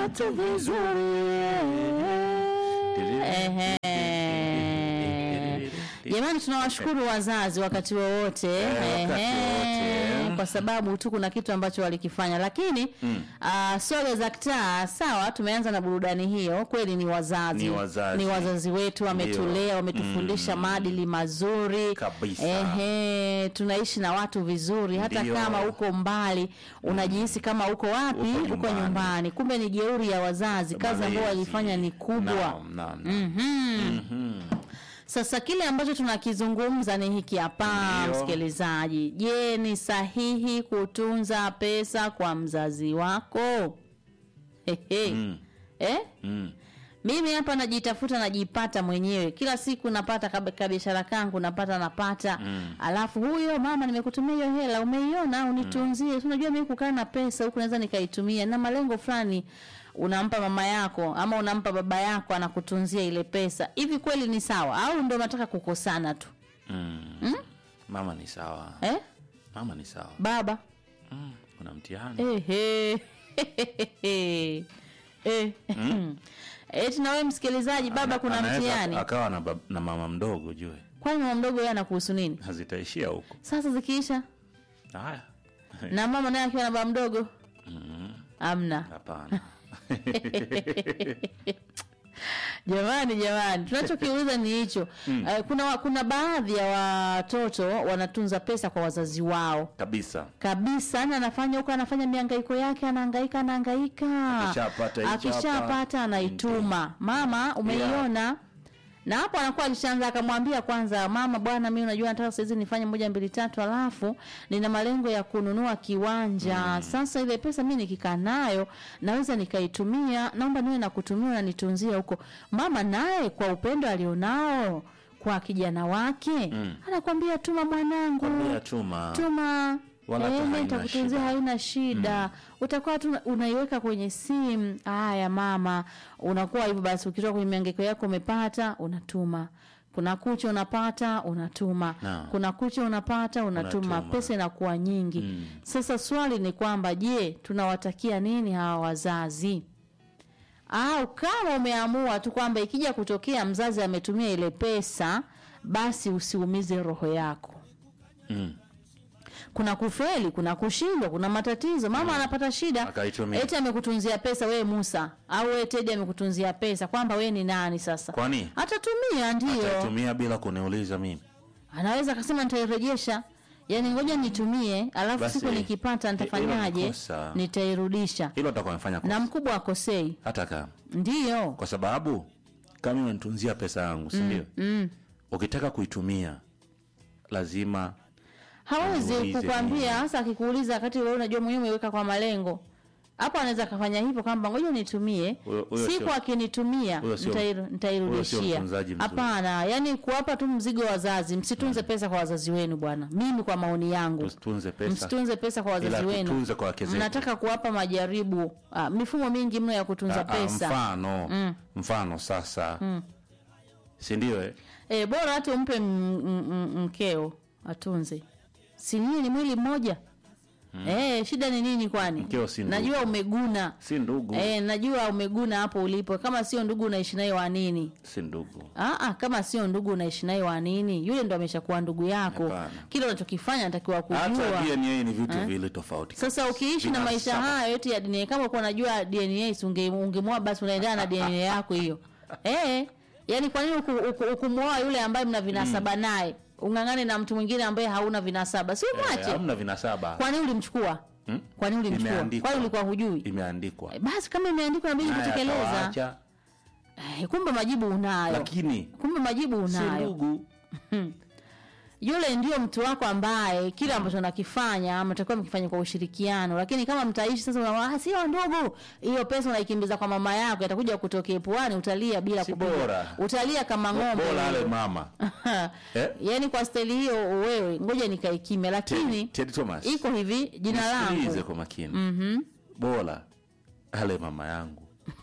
viatu vizuri. Ehe. Jamani, tunawashukuru wazazi wakati wowote Eh, wakati Ehe, wowote. kwa sababu tu kuna kitu ambacho walikifanya, lakini Mm. ah, soga za kitaa sawa. Tumeanza na burudani hiyo, kweli ni wazazi, Ni wazazi. Ni wazazi wetu, wametulea, Ndio. wametufundisha Mm. maadili mazuri Kabisa. Ehe, tunaishi na watu vizuri, hata Ndio. kama uko mbali unajihisi kama uko wapi, Uko uko nyumbani. nyumbani, kumbe ni jeuri ya wazazi. Kazi ambayo Malezi. walifanya ni kubwa. Naam, naam, naam. Mhm. Mhm. Sasa kile ambacho tunakizungumza ni hiki hapa, Ndio. msikilizaji. Je, ni sahihi kutunza pesa kwa mzazi wako? Hehe. Mm. Eh? Mm. Mimi hapa najitafuta najipata mwenyewe. Kila siku napata kab- kabiashara kangu napata napata. Mm. Alafu huyo mama nimekutumia hiyo hela umeiona unitunzie. Mm. Unajua mimi kukaa na pesa huku naweza nikaitumia na malengo fulani unampa mama yako ama unampa baba yako anakutunzia ile pesa. Hivi kweli ni sawa au ndio nataka kukosana tu? Mm. Mama ni sawa. Eh? Mama ni sawa. Baba. Mm. Kuna mtihani. Ehe. Eh. Eti na wewe msikilizaji baba kuna Anaweza mtihani. Akawa na, bab- na mama mdogo jue. Kwani mama mdogo yeye anakuhusu nini? Hazitaishia huko. Sasa zikiisha Haya. na mama naye akiwa na baba mdogo Mm. amna. Hapana. Jamani, jamani, tunachokiuliza ni hicho. Eh, kuna wa- kuna baadhi ya watoto wanatunza pesa kwa wazazi wao Kabisa. kabisa, yani anafanya huko, anafanya mihangaiko yake, anahangaika anahangaika, Akishapata hicho akishapata hapa, anaituma, mama, umeiona na hapo anakuwa alishaanza akamwambia kwanza, mama bwana, mimi unajua nataka saizi nifanye moja mbili tatu, alafu nina malengo ya kununua kiwanja sasa. Ile pesa mimi nikikaa nayo naweza nikaitumia, naomba niwe na kutumia na nitunzie huko. Mama naye kwa upendo alionao kwa kijana wake Mm. anakwambia tuma mwanangu, Kwambia tuma. tuma Wala hata Eh, haina nitakutunzia shida. haina shida utakuwa tu unaiweka kwenye simu haya mama unakuwa hivyo basi ukitoka kwenye miangeko yako umepata unatuma kuna kucha unapata unatuma Naam. kuna kucha unapata unatuma, Unatuma. pesa inakuwa nyingi Mm. sasa swali ni kwamba je tunawatakia nini hawa wazazi au kama umeamua tu kwamba ikija kutokea mzazi ametumia ile pesa basi usiumize roho yako Mm. kuna kufeli, kuna kushindwa, kuna matatizo. Mama anapata shida, Akaitumia. eti amekutunzia pesa wewe Musa, au wewe Tedi amekutunzia pesa, kwamba wewe ni nani sasa? Kwani? Atatumia ndio, Ataitumia bila kuniuliza mimi. anaweza akasema nitairejesha, yaani ngoja nitumie, alafu Basi, siku nikipata hilo nitafanyaje? ni kosa. Nitairudisha. Hilo atakuwa amefanya Na kosa. mkubwa akosei, Hata kama. ndio Kwa sababu kama unanitunzia pesa yangu, si ndio? mm. Ukitaka kuitumia lazima hawezi Muulize kukwambia nini. hasa akikuuliza wakati wewe unajua mwenyewe umeweka kwa malengo hapo anaweza akafanya hivyo kwamba ngoja nitumie Huyo- huyo siku sio- akinitumia huyo sio- nitairu- huyo sio nitairudishia mtunzaji mzuri. hapana yani kuwapa tu mzigo wa wazazi msitunze pesa kwa wazazi wenu bwana mimi kwa maoni yangu tusitunze pesa. msitunze pesa kwa wazazi Ila wenu tutunze kwa wake zetu. mnataka kuwapa majaribu ah, mifumo mingi mno ya kutunza Ah, ah, pesa mfano Mm. mfano sasa si ndio eh? e, bora hata umpe m- m- m- mkeo atunze si nyinyi ni mwili mmoja Eh, shida ni nini kwani? Mkeo si ndugu. Najua umeguna. si ndugu Eh, najua umeguna hapo ulipo. Kama sio ndugu unaishi naye wa nini? si ndugu Ah, ah, kama sio ndugu unaishi naye wa nini? Yule ndo ameshakuwa ndugu yako. Hapana. Kile unachokifanya anatakiwa hata kujua. DNA ni vitu vile tofauti Sasa ukiishi na Vina maisha saba. haya yote ya DNA, kama uko unajua DNA, si unge- ungemwoa basi unaendana na DNA yako hiyo. Eh, yani kwa nini uku- uku- ukumwoa yule ambaye mna vinasaba naye? Ung'ang'ane na mtu mwingine ambaye hauna vinasaba. Si Eh, umwache. hamna vinasaba Kwa nini ulimchukua? Hmm? Kwa nini ulimchukua? Imeandikwa. Kwani ulikuwa hujui? imeandikwa Eh, Basi kama imeandikwa inabidi Naye kutekeleza. atawaacha, Eh, kumbe majibu unayo. lakini Kumbe majibu si unayo. ndugu Yule ndio mtu wako ambaye kile ambacho nakifanya mtakuwa mkifanya kwa ushirikiano, lakini kama mtaishi sasa, unaona ah, sio ndugu, hiyo pesa unaikimbiza kwa mama yako, itakuja kutokea puani, utalia bila Si kupiga. bora. utalia kama ng'ombe. bora ale wewe. mama Eh? Yaani kwa staili hiyo wewe, ngoja nikae kimya, lakini Ted- Ted Thomas iko hivi jina nisikilize langu kwa makini Mhm. bora ale mama yangu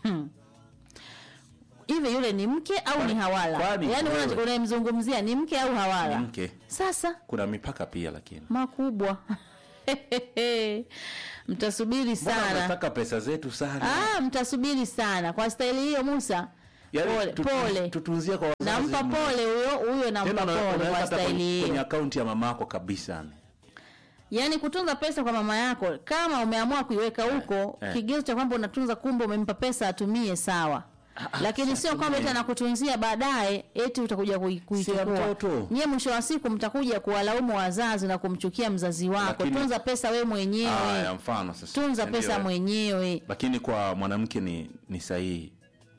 hivi, yule ni mke au Kwani- ni hawala? kwani Yaani wewe- una- unayemzungumzia ni mke au ni hawala? mke Sasa kuna mipaka pia lakini makubwa mtasubiri Mbona sana unataka pesa zetu sana ah, mtasubiri sana kwa staili hiyo musa Yaani pole, tutu- pole. tutunzie kwa wazazi nampa mno. pole huyo huyo Tena nampa una- pole unaweka kwa hata staili kwenye, kwenye hiyo akaunti ya mamako kabisa yaani kutunza pesa kwa mama yako kama umeamua kuiweka huko eh. kigezo cha kwamba unatunza kumbe umempa pesa atumie sawa lakini sio kwamba eti anakutunzia baadaye eti utakuja kui- kuichukua mtoto. nyie mwisho wa siku mtakuja kuwalaumu wazazi na kumchukia mzazi wako Lakini- tunza pesa we Haya, mwenyewe mfano sasa tunza Ndio, pesa eh. mwenyewe lakini kwa mwanamke ni ni sahihi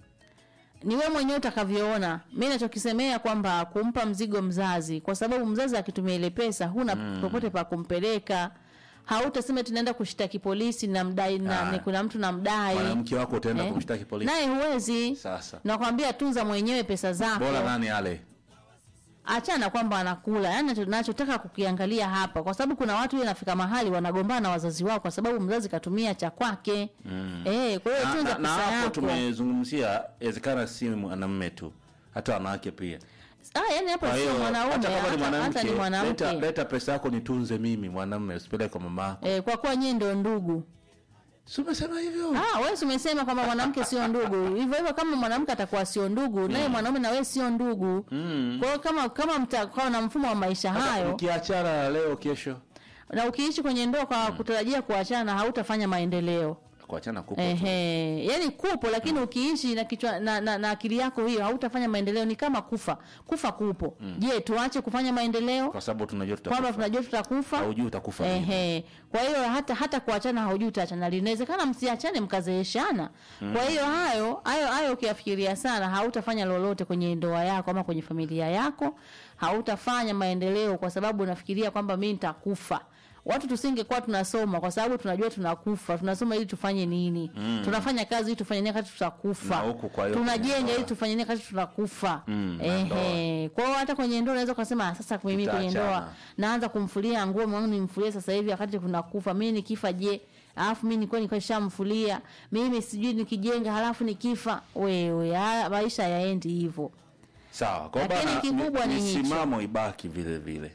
ni wewe mwenyewe utakavyoona mi nachokisemea kwamba kumpa mzigo mzazi kwa sababu mzazi akitumia ile pesa huna popote pa kumpeleka hautasema tunaenda kushtaki polisi na mdai na, Ah. ni kuna mtu namdai mwanamke wako utaenda Eh. kumshtaki polisi naye huwezi Sasa. nakwambia tunza mwenyewe pesa zako bora nani ale achana kwamba anakula yani nacho- nachotaka kukiangalia hapa kwa sababu kuna watu inafika mahali wanagombana na wazazi wao kwa sababu mzazi katumia cha kwake mm. eh, kwa hiyo na, tunza na, na pesa hapo yako tumezungumzia inawezekana si mwanamume tu hata wanawake pia ah, yani hapo kwa sio hiyo mwanaume hata kama ni hata, hata ni mwanamke leta, mwanamke leta pesa yako nitunze mimi mwanamume usipeleke kwa mama yako eh, kwa kuwa nyie ndio ndugu si umesema hivyo Ah, wewe si umesema kwamba mwanamke sio ndugu. Hivyo hivyo kama mwanamke atakuwa sio ndugu, naye mwanaume na wewe sio ndugu. Mm. Kwa hiyo kama kama mtakuwa na mfumo wa maisha Hata hayo ukiachana leo kesho na ukiishi kwenye ndoa kwa kutarajia kuachana hautafanya maendeleo. kuachana kupo tu. Ehe, yani kupo lakini ukiishi na kichwa na, na, na akili yako hiyo hautafanya maendeleo, ni kama kufa. Kufa kupo. Je, tuache kufanya maendeleo? kwa sababu tunajua Kwamba tutakufa tunajua tutakufa. haujui utakufa lini. Ehe. Kwa hiyo hata hata kuachana haujui utaachana lini. Inawezekana msiachane mkazeeshana. Kwa hiyo hayo hayo hayo ukiyafikiria sana hautafanya lolote kwenye ndoa yako ama kwenye familia yako. Hautafanya maendeleo kwa sababu unafikiria kwamba mimi nitakufa. Watu tusingekuwa tunasoma kwa sababu tunajua tunakufa. Tunasoma ili tufanye nini? Tunafanya kazi ili tufanye nini wakati tutakufa. Na huku kwa hiyo Tunajenga kwenye ili ndoa. tufanye nini wakati tunakufa. Mm, na Ehe. Kwa hiyo hata kwenye ndoa unaweza kusema sasa mimi kwenye Tutaachana. ndoa naanza kumfulia nguo mwangu nimfulie sasa hivi wakati kuna kufa mimi nikifa je alafu mimi nilikuwa nilikuwa nishamfulia mimi sijui nikijenga halafu nikifa wewe haya maisha yaendi hivyo sawa kwa Lakini bana kikubwa ni hicho. misimamo ibaki vile vile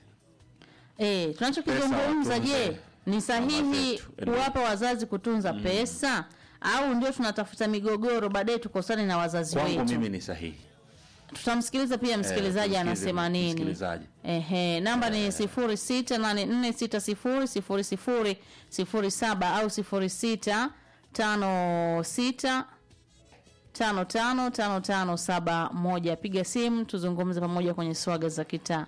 eh tunachokizungumza Pesa je watunze ni mama sahihi zetu. Ndio. kuwapa wazazi kutunza pesa au ndio tunatafuta migogoro baadaye tukosane na wazazi kwangu wetu mimi ni sahihi tutamsikiliza pia msikilizaji tumsikilize anasema nini msikilizaji. Ehe, namba ni sifuri sita nane nne sita sifuri sifuri sifuri sifuri saba au sifuri sita tano sita tano tano tano tano saba moja. Piga simu tuzungumze pamoja kwenye swaga za kitaa.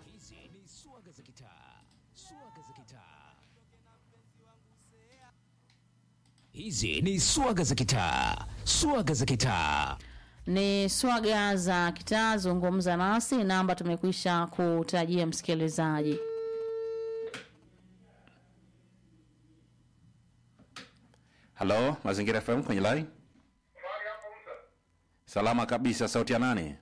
Hizi ni swaga za kitaa, swaga za kitaa. Ni swaga za kitaa, zungumza nasi. Namba tumekwisha kutajia msikilizaji. halo mazingira fm kwenye line salama kabisa sauti ya nani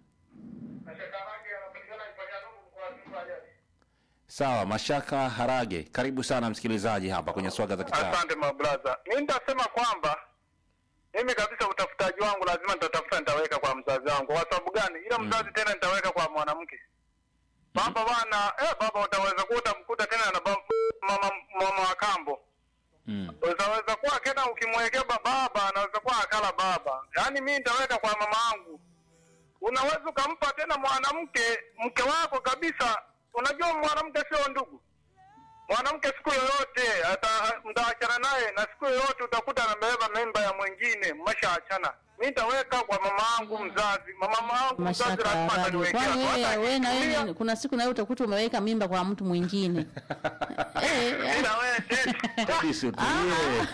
sawa mashaka harage karibu sana msikilizaji hapa kwenye swaga za kitaa Asante mabraza, mi nitasema kwamba mimi kabisa utafutaji wangu lazima nitatafuta, nitaweka kwa mzazi wangu. Kwa sababu gani? Ila mzazi tena nitaweka kwa mwanamke. Baba bana, eh, baba utaweza kuwa utamkuta tena na baba, mama, mama wa kambo mm. utaweza kuwa kena ukimwekea ba- baba anaweza kuwa akala baba. Yaani mi nitaweka kwa mama yangu. Unaweza ukampa tena mwanamke mke wako kabisa. Unajua mwanamke sio ndugu mwanamke siku yoyote ata- mtaachana naye na siku yoyote utakuta amebeba mimba ya mwingine, mmeshaachana. Mi nitaweka kwa mama yangu mzazi, mama yangu mzazi Mashaka lazima harage. ataniwekea. Kwani Hata wewe wewe na akitumia, wewe kuna siku na wewe utakuta umeweka mimba kwa mtu mwingine. eh, eh, ila wewe tena. Kabisa, tulie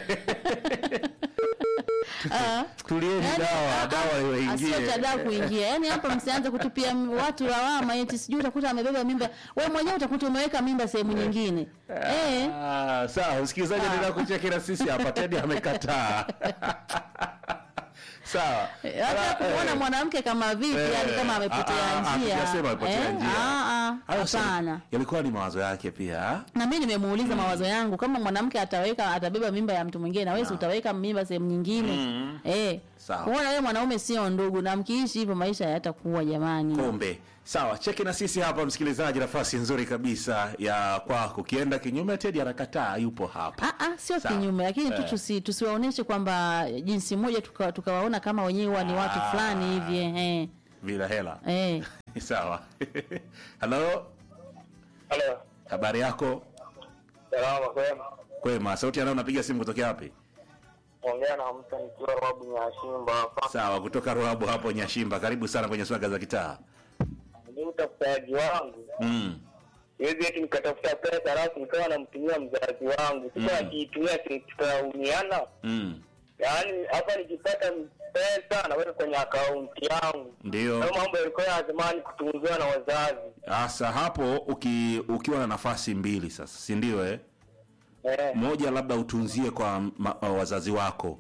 ah. tulieni Yaani, dawa ah, dawa ah, iwaingie asio cha dawa kuingia. Yaani hapa msianze kutupia m- watu lawama eti sijui utakuta amebeba mimba. Wewe mwenyewe utakuta umeweka mimba sehemu nyingine. Eh. Ah, sawa msikilizaji endelea kuchekera sisi hapa tedi amekataa sawa Hata Ala, kuona eh, mwanamke kama vipi, eh, yani kama ah, amepotea ah, ah, njia. hatujasema amepotea Eh, njia. ah, ah, hayo si- Hapana. yalikuwa ni mawazo yake pia ah? na mimi nimemuuliza mawazo yangu kama mwanamke ataweka atabeba mimba ya mtu mwingine na wewe si utaweka mimba sehemu nyingine eh Sawa. kuona wewe mwanaume sio ndugu na mkiishi hivyo maisha hayatakuwa jamani kombe Sawa, cheki na sisi hapa msikilizaji, nafasi nzuri kabisa ya kwako. Ukienda kinyume, Tedi anakataa, yupo hapa. Ah, ah, sio Sawa. kinyume lakini tu Eh. tusi, tusiwaoneshe kwamba jinsi moja tuka- tukawaona kama wenyewe huwa ni watu Ah. fulani hivi eh. Bila hela. Eh. Sawa. Halo, Halo. habari yako? Salama kwema. Kwema. Sauti anayo unapiga simu kutokea wapi? Ongea na mtu nikiwa Rabu Nyashimba hapa. Sawa, kutoka Ruabu hapo Nyashimba. Karibu sana kwenye swaga za kitaa. Ni utafutaji wangu. Mm. Siwezi eti nikatafuta pesa alafu nikawa namtumia mzazi wangu. Sasa Mm. akiitumia si- tutaumiana. Mm. Yaani hapa nikipata pesa naweka kwenye akaunti yangu. Ndio. Hayo mambo yalikuwa ya zamani kutunziwa na wazazi. Sasa hapo uki, ukiwa na nafasi mbili sasa, si ndio eh? Eh. Moja labda utunzie kwa ma, wazazi wako,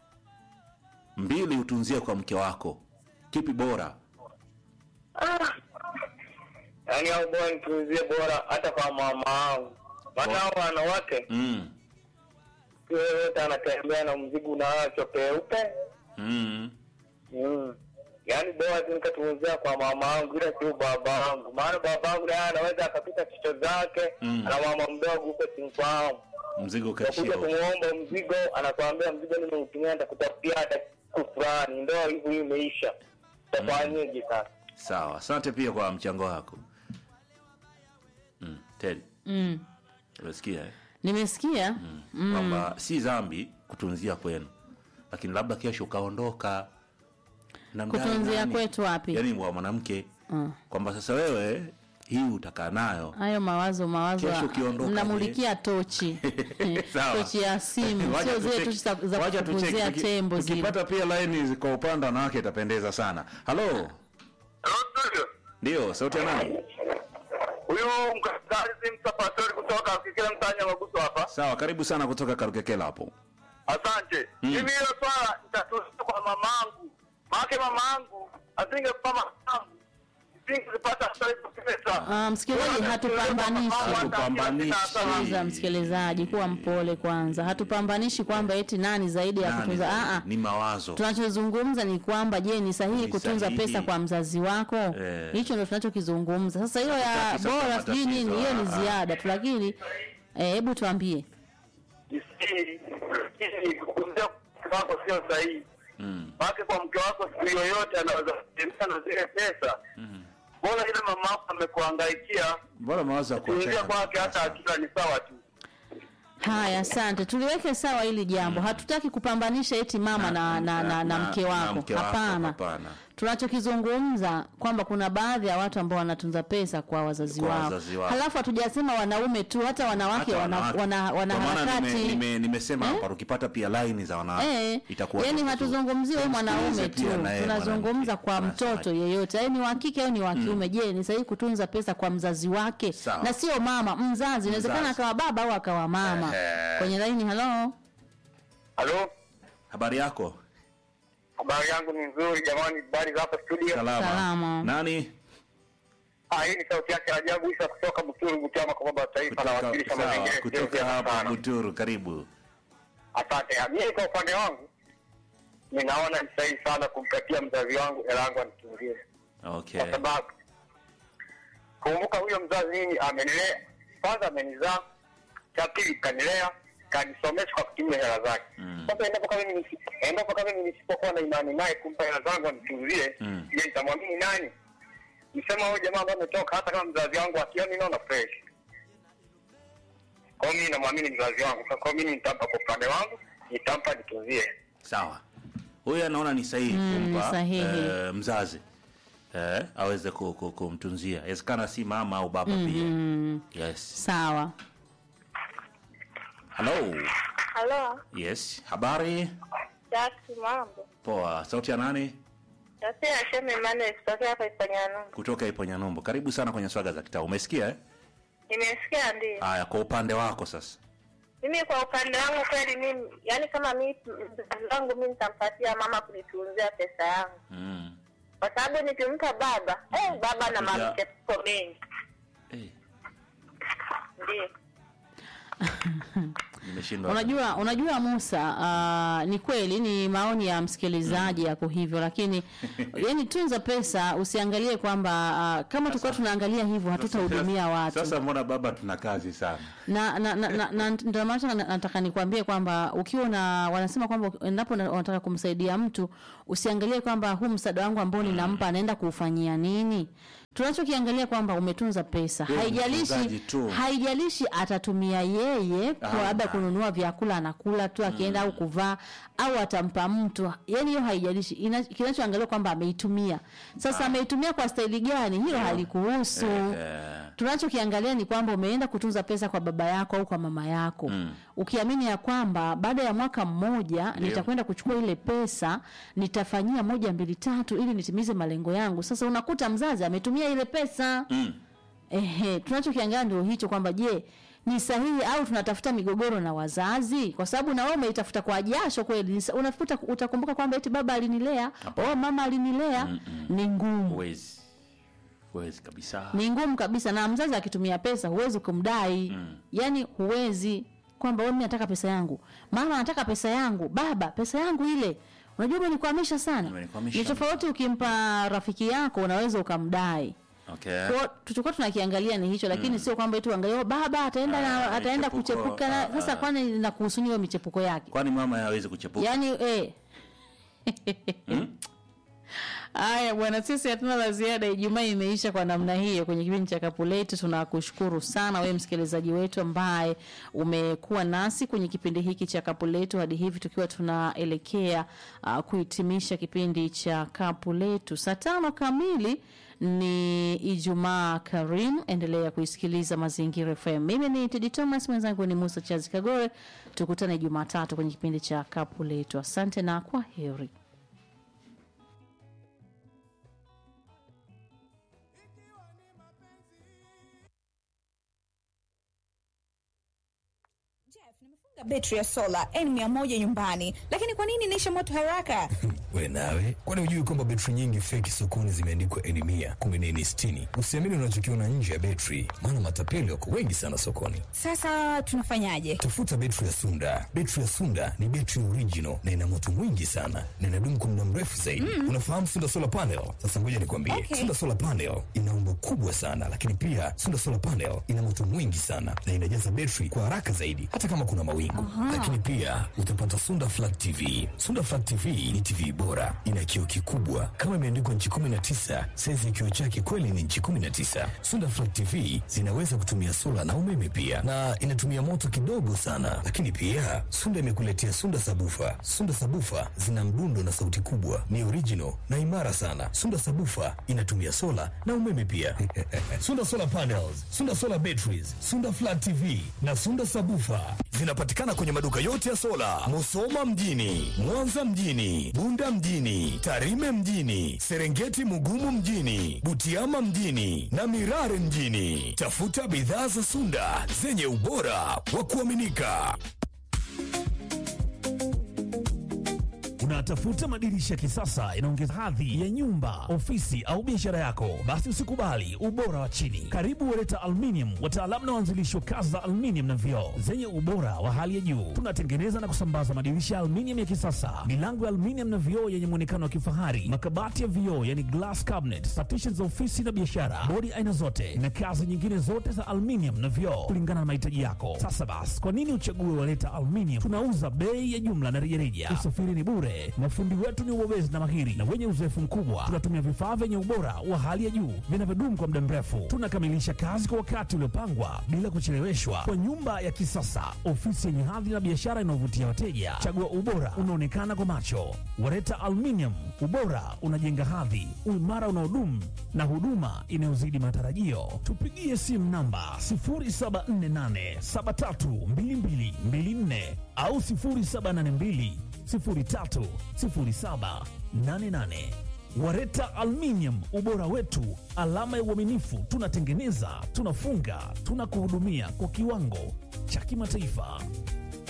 mbili utunzie kwa mke wako, kipi bora? Ah. Yaani hao bora nitunzie bora hata kwa mama wangu. Maana hao wanawake Mm. sio yote anatembea na mzigo unaachwa peupe. Mm. Mm. Yaani bora tu nikatunzia kwa mama wangu ila sio baba wangu. Maana baba wangu naye anaweza akapita chicho zake Mm. na mama mdogo huko simfahamu. Mzigo Nakuja ukachio. kumuomba mzigo, anakwambia mzigo nimeutumia nitakutafutia hata siku fulani. Ndio hivyo hii imeisha. Tafanyeje sasa? Sawa, asante pia kwa mchango wako. Mm. Ted, Mm. umesikia eh? Nimesikia. mm. kwamba si dhambi kutunzia kwenu, lakini labda kesho ukaondoka na mdai Kutunzia nani? kwetu wapi? yaani wa mwanamke Mm. kwamba sasa wewe hii utakaa nayo Hayo mawazo mawazo Kesho ukiondoka, mnamulikia tochi. Sawa. tochi ya simu, Wacha sio zile tucheki- tochi za, za wacha tucheki. kufukuzia Tuki- tembo zile. tukipata pia laini kwa upande wa wanawake itapendeza sana halo Hello, ndio sauti ya nani Huyu mkazi msafiri kutoka kikile mtanya maguso hapa. sawa karibu sana kutoka karukekela hapo Asante. Mm. Mimi hilo swala nitatulia kwa mamangu. Maana mamangu asingekupa mamangu. Singepata hata hizo pesa. Ah, msikilizaji, hatupambanishi. Hatupambanishi. Sikiliza msikilizaji, kuwa mpole kwanza. Hatupambanishi kwamba eti nani zaidi ya Nani kutunza. zaidi? Ah, ah. ni mawazo Tunachozungumza ni kwamba je, ni sahihi Ni kutunza sahihi. pesa kwa mzazi wako? Eh. Hicho ndio tunachokizungumza. Sasa hiyo ya Hatutaki sasa bora sijui matatizo, nini, hiyo ni ah, ah. ziada tu, lakini eh, hebu tuambie. Isiri. Isiri kukunzia mke wako sio sahihi. mm. Maana kwa mke wako siku yoyote anaweza kutembea na zile pesa. Mbona ile mama yako amekuhangaikia? mbona mawazo ya Kuingia kuachana kwake hata akila ni sawa tu. Haya, asante. Tuliweke sawa hili jambo. Hatutaki kupambanisha eti mama na, na, na, na, mke wako. mke wako, Hapana. hapana. Tunachokizungumza kwamba kuna baadhi ya watu ambao wanatunza pesa kwa wazazi Kwa wao. wazazi wao. Halafu hatujasema wanaume tu, hata wanawake Hata wana, wanawake. wana, wana Kwa maana harakati nime- nime- nimesema Eh? hapa ukipata pia laini za wanawake Eh, itakuwa yani vizuri. hatuzungumzii wewe mwanaume Tumsikilize tu, pia na yeye tunazungumza mwanamke. kwa Anasemaje? mtoto yeyote, yaani ni wa kike au ni wa kiume. Je, ni sahihi kutunza pesa kwa mzazi wake Sawa. na sio mama, mzazi? Inawezekana Mzazi. akawa baba au akawa mama. Ehe. Kwenye laini, halo, Halo? habari yako Habari yangu ni nzuri jamani, habari za hapa studio. salama, Salama. nani Ah, hii ni sauti yake ajabu Isa kutoka Buturu Butiama kwa baba wa taifa na kutoka, wakilisha sawa, mazingira kutoka Sio hapa sana. Buturu karibu Asante. Mimi kwa upande wangu ninaona ni sahihi sana kumkatia mzazi wangu hela yangu anitunzie, okay kwa sababu kumbuka, huyo mzazi mimi amenilea, kwanza amenizaa, cha pili kanilea, kanisomesha kwa kutumia hela zake. Mm. Sasa endapo kama mimi nisi- endapo kama mimi nisipokuwa na imani naye kumpa hela zangu anitunzie, Mm. je, nitamwamini nani? Nisema huyo jamaa ambaye ametoka, hata kama mzazi wangu akioni, naona fresh kwa hiyo mimi namwamini mzazi wangu. Kwa hiyo mimi nitampa kwa upande wangu, nitampa nitunzie. sawa huyu anaona ni sahihi Mm, kumpa ni sahihi. eh, mzazi eh, aweze ku- ku- kumtunzia inawezekana si mama au baba mm, pia yes sawa. halo Halo, yes habari Jackie, mambo? poa sauti ya nani Nasema Sheme Emmanuel kutokea hapa Ipanyanumbu. kutoka iponyanyumbu karibu sana kwenye swaga za kitaa umesikia eh? Nimesikia ndio. haya kwa upande wako sasa Mimi kwa upande wangu kweli mimi, yani kama mimi mzazi wangu mimi nitampatia mama kunitunzia pesa yangu. mm. Kwa sababu nikimpa baba, eh baba na Kuja- mamchepuko mengi. eh, Ndio. Nimeshindwa. Unajua, unajua Musa, uh, ni kweli ni maoni ya msikilizaji yako hivyo, lakini yani tunza pesa, usiangalie kwamba uh, kama tulikuwa tunaangalia hivyo hatutahudumia watu Sasa mbona baba tuna kazi sana? na na na, na, na ndio maana na- nataka nikwambie kwamba ukiwa na wanasema kwamba endapo na- unataka kumsaidia mtu usiangalie kwamba huu msaada wangu ambao ninampa anaenda kuufanyia nini. Tunachokiangalia kwamba umetunza pesa, Wewe ni haijalishi mtunzaji tu. haijalishi atatumia yeye kwa Ah, labda ah. kununua vyakula anakula tu akienda au kuvaa au atampa mtu, yani hiyo haijalishi. Ina- Kinachoangaliwa kwamba ameitumia. Sasa ameitumia kwa staili gani, hilo halikuhusu Eh, tunachokiangalia ni kwamba umeenda kutunza pesa kwa baba yako au kwa mama yako mm. ukiamini ya kwamba baada ya mwaka mmoja nitakwenda kuchukua ile pesa nitafanyia moja mbili tatu ili nitimize malengo yangu sasa unakuta mzazi ametumia ile pesa Mm. ehe tunachokiangalia ndio hicho kwamba je ni sahihi au tunatafuta migogoro na wazazi kwa sababu na wewe umeitafuta kwa jasho kweli Ni sa- unafuta utakumbuka kwamba eti baba alinilea oh mama alinilea ni ngumu huwezi huwezi kabisa. ni ngumu kabisa na mzazi akitumia pesa huwezi kumdai mm. yani huwezi kwamba wewe mimi nataka pesa yangu mama anataka pesa yangu baba pesa yangu ile unajua umenikwamisha sana Umenikwamisha. ni tofauti ukimpa rafiki yako unaweza ukamdai Okay. kwa tulichokuwa tunakiangalia ni hicho lakini sio kwamba eti uangalie "Oh, baba ataenda na, Ah, ataenda michepuko, kuchepuka na, ah, sasa ah. kwani inakuhusu hiyo michepuko yake Kwani mama hawezi kuchepuka? yaani eh Haya bwana, sisi hatuna la ziada. Ijumaa imeisha kwa namna hiyo kwenye kipindi cha Kapu Letu. Tunakushukuru sana wewe msikilizaji wetu ambaye umekuwa nasi kwenye kipindi hiki cha Kapu Letu hadi hivi tukiwa tunaelekea uh, kuhitimisha kipindi cha Kapu Letu. Saa tano kamili ni Ijumaa Karim. Endelea kuisikiliza Mazingira FM. Mimi ni Tedi Thomas, mwenzangu ni Musa Chazi Kagore. Tukutane Jumatatu kwenye kipindi cha Kapu Letu. Asante na kwa heri. Jeff, nimefunga betri ya sola N100 nyumbani, lakini kwa nini inaisha moto haraka? we nawe kwani hujui kwamba betri nyingi feki sokoni zimeandikwa eni mia kumi na eni sitini usiamini unachokiona nje ya betri maana matapeli wako wengi sana sokoni Sasa tunafanyaje? tafuta betri ya sunda betri ya sunda ni betri original na ina moto mwingi sana na inadumu kwa muda mrefu zaidi unafahamu sunda solar panel sasa ngoja nikwambie Okay. sunda solar panel ina umbo kubwa sana lakini pia sunda solar panel ina moto mwingi sana na inajaza betri kwa haraka zaidi hata kama kuna mawingu lakini pia utapata sunda flat tv sunda flat tv ni tv bora ina kioo kikubwa kama imeandikwa nchi 19 saizi ya kioo chake kweli ni nchi 19 sunda flat tv zinaweza kutumia sola na umeme pia na inatumia moto kidogo sana lakini pia sunda imekuletea sunda sabufa sunda sabufa zina mdundo na sauti kubwa ni original na imara sana sunda sabufa inatumia sola na umeme pia sunda solar panels sunda solar batteries sunda flat tv na sunda sabufa zinapatikana kwenye maduka yote ya sola musoma mjini mwanza mjini bunda mjini tarime mjini serengeti mugumu mjini butiama mjini na mirare mjini tafuta bidhaa za sunda zenye ubora wa kuaminika Unatafuta madirisha ya kisasa inaongeza hadhi ya nyumba, ofisi au biashara yako? Basi usikubali ubora wa chini. Karibu Wereta Aluminium, wataalamu na waanzilishi wa kazi za aluminium na vioo zenye ubora wa hali ya juu. Tunatengeneza na kusambaza madirisha ya aluminium ya kisasa, milango ya aluminium na vioo yenye muonekano wa kifahari, makabati ya vioo yani glass cabinet, partitions za ofisi na biashara, bodi aina zote na kazi nyingine zote za aluminium na vioo kulingana na mahitaji yako. Sasa basi, kwa nini uchague Wereta Aluminium? Tunauza bei ya jumla na rejareja. Usafiri ni bure. Mafundi wetu ni wabobezi na mahiri na wenye uzoefu mkubwa. Tunatumia vifaa vyenye ubora wa hali ya juu vinavyodumu kwa muda mrefu. Tunakamilisha kazi kwa wakati uliopangwa bila kucheleweshwa, kwa nyumba ya kisasa, ofisi yenye hadhi na biashara inayovutia wateja. Chagua ubora unaonekana kwa macho. Wareta Aluminium, ubora unajenga hadhi, uimara unaodumu na huduma inayozidi matarajio. Tupigie simu namba 0748732224 au 0782 030788. Wareta Aluminium, ubora wetu, alama ya uaminifu. Tunatengeneza, tunafunga, tunakuhudumia kwa kiwango cha kimataifa.